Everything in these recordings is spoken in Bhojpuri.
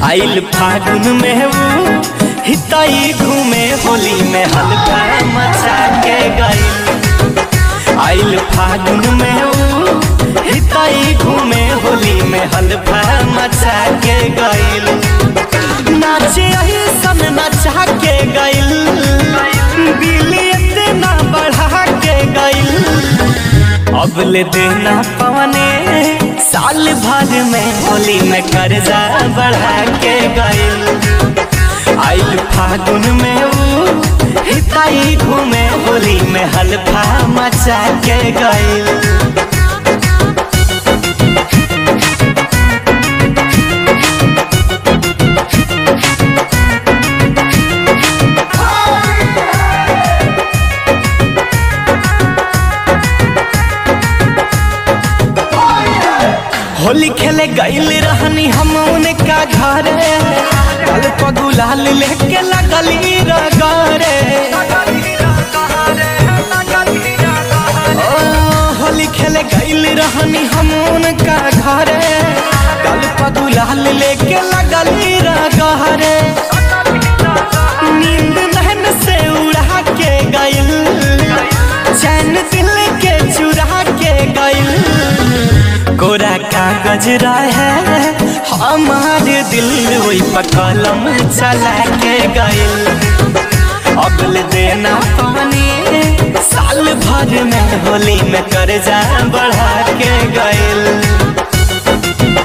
आइल फागुन में वो हिताई घूमे होली में हल्का मचा के गई आइल फागुन में वो हिताई घूमे होली में हल्का मचा के गईल नाचे सन नचा के गईल बिली इतना बढ़ा के गईल अब ले देना पवने साल भर में होली में कर्जा बढ़ा के गईल आइल फागुन में वो हिताई घूमे होली में हल्फा मचा के गईल होली खेले गईल रहनी हम उनका घर कल पगुलाल लेके लगली रगरे ओ, होली खेले गईल रहनी हम उनका घर कल पगुलाल लेके लगली रगरे नींद नहन से उड़ा के गईल चैन दिल के चुरा के गईल कोरा कागज रहे हमार दिल वही पकलम चला के गईल अगल देना पानी साल भर में होली में कर्जा बढ़ा के गईल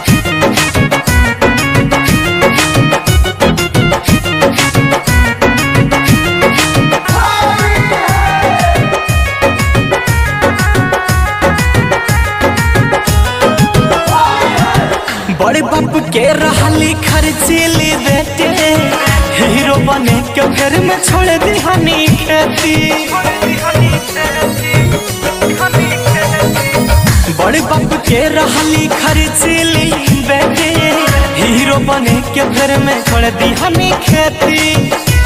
बड़े बाप के रहली खर्चीली बेटे हीरो बने के घर में छोड़ दी हनी खेती बड़े बाप के रहली खर्चीली बेटे हीरो बने के घर में छोड़ दी हनी खेती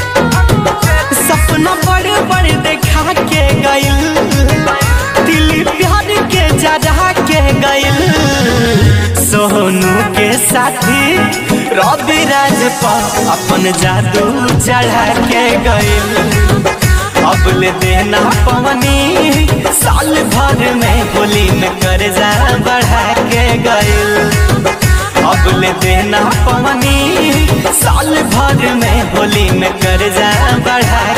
सपना बड़े बड़े देखा के गईल दिल प्यार के जरा के गईल सोनू के साथी रवि राज पर अपन जादू चढ़ा के गईल अब ले देना पवनी साल भर में होली में कर्जा बढ़ा के गईल अब ले देना पवनी साल भर में होली में कर्जा बढ़ा